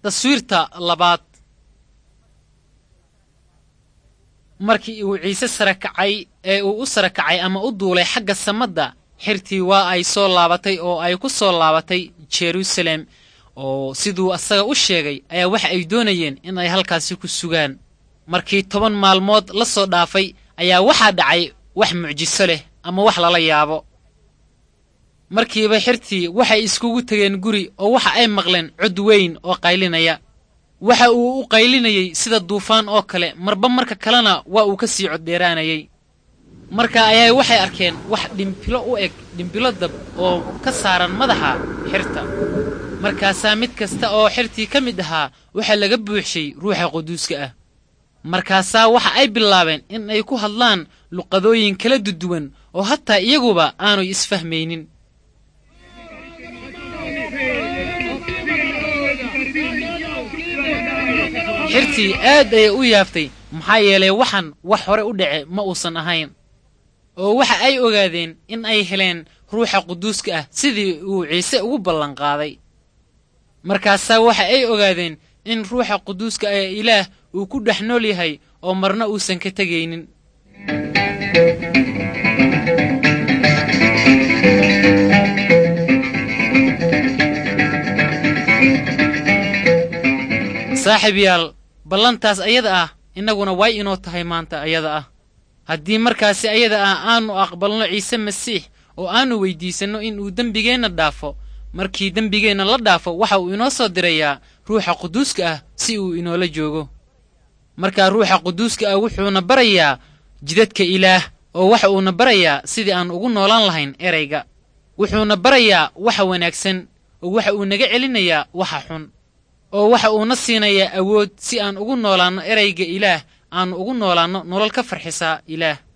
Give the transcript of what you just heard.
taswiirta labaad markii uu ciise sara kacay ee uu u sara kacay ama u duulay xagga samadda xirtii waa ay soo laabatay oo ay ku soo laabatay jeruusaalem oo siduu asaga u sheegay ayaa waxa ay doonayeen in ay halkaasi ku sugaan markii toban maalmood la soo dhaafay ayaa waxaa dhacay wax mucjiso leh ama wax lala yaabo markiiba xirtii waxay iskugu tegeen guri oo waxa ay maqleen cod weyn oo qaylinaya waxa uu u qaylinayey sida duufaan oo kale marba marka kalena waa uu ka sii coddheeraanayey marka ayaa waxay arkeen wax dhimbilo u eg dhimbilo dab oo ka saaran madaxa xirta markaasaa mid kasta oo xirtii ka mid ahaa waxaa laga buuxshay ruuxa quduuska ah markaasaa waxa ay bilaabeen in ay ku hadlaan luqadooyin kala duduwan oo hataa iyaguba aanay isfahmaynin xirtii aad ayay u yaaftay maxaa yeelay waxan wax hore u dhace ma uusan ahayn oo waxa ay ogaadeen in ay heleen ruuxa quduuska ah sidii uu ciise ugu ballanqaaday markaasaa waxa ay ogaadeen in ruuxa quduuska ee ilaah uu ku dhex nool yahay oo marna uusan ka tegaynin saaxiib yaal ballantaas ayada ah innaguna way inoo tahay maanta ayada ah haddii markaasi ayada ah aanu aqbalno ciise masiix oo aanu weyddiisanno in uu dembigeenna dhaafo markii dembigeenna la dhaafo waxa uu inoo soo dirayaa ruuxa quduuska ah si uu inoola joogo markaa ruuxa quduuska ah wuxuuna barayaa jidadka ilaah oo waxa uuna barayaa sidii aan ugu noolaan lahayn erayga wuxuuna barayaa waxa wanaagsan oo waxa uu naga celinayaa waxa xun oo waxa uuna siinayaa awood si aan ugu noolaanno erayga ilaah aanu ugu noolaanno nolol ka farxisaa ilaah